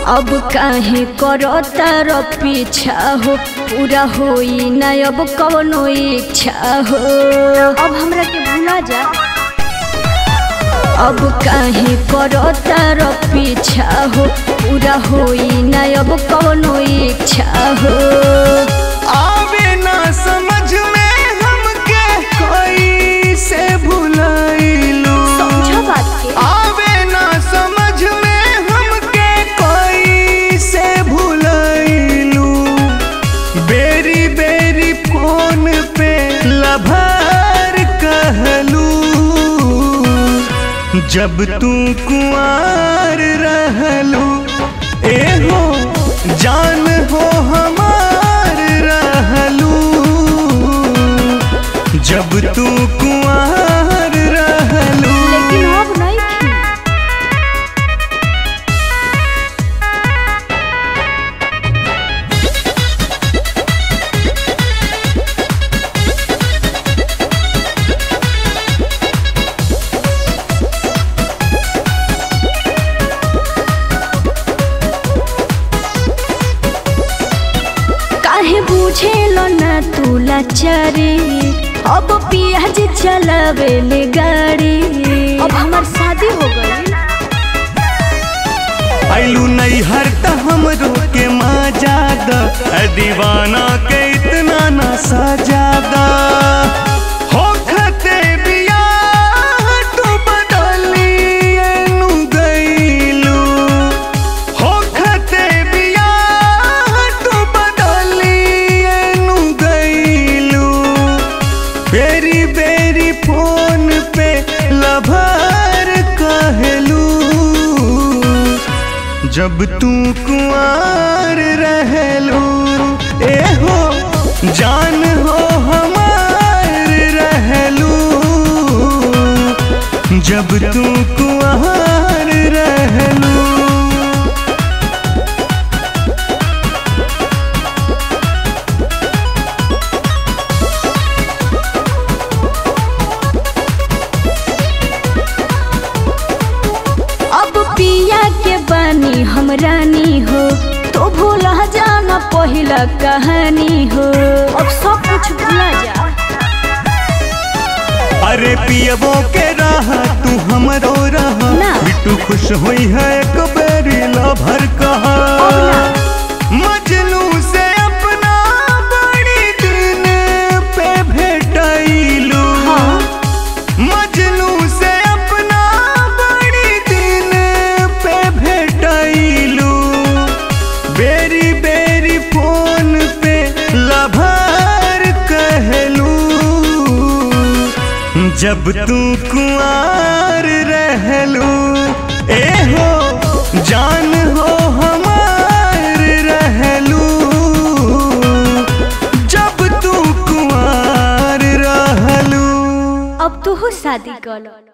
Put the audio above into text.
अब काहे करो तार पीछा हो पूरा होई ना अब कवनो इच्छा हो अब हमरा के भूला जा अब काहे करो तार पीछा हो पूरा होई ना अब कवनो इच्छा हो आवे ना समझ में हमके कोई से भुलाइलू समझ बात के आवे ना समझ में हमके कोई से भुलाइलू बेरी बेरी फोन पे लभार कहलू जब तू कुआर रहलू ए हो जान हो हमार रहलू जब तू कुआर रहलू लेकिन अब नहीं थी काहे बुझेलो ना तू लाचारी अब पियाज चलावे ले गाड़ी अब हमार शादी हो गई आइलू नहीं हरता हमरो के मजादा ऐ दीवाना के इतना ना सजादा हो खते बिया तू बदली एनु गईलू हो खते बिया तू बदली एनु गईलू बेरी बेरी फोन पे लभार कहलू जब तू कुआर रहलू ए हो जान हो हमार रहलू जब तू कुआर रहलू अब पिया के बानी हम रानी हो तो भूला जाना पहिला कहानी हो अब सब कुछ भूला जा अरे पियबो के राह तू हमरो रह ना। बिट्टू खुश हुई है एक बेरी लभर कहा अब ना। मजनू से अपना बड़ी दिन पे भेटैलू हाँ। मजनू से अपना बड़ी दिन पे भेटैलू बेरी बेरी फोन पे लभार कहलू जब तू कुआर रहलू ए हो जान हो हमार रहलू जब तू कुआर रहलू अब तू शादी कर लो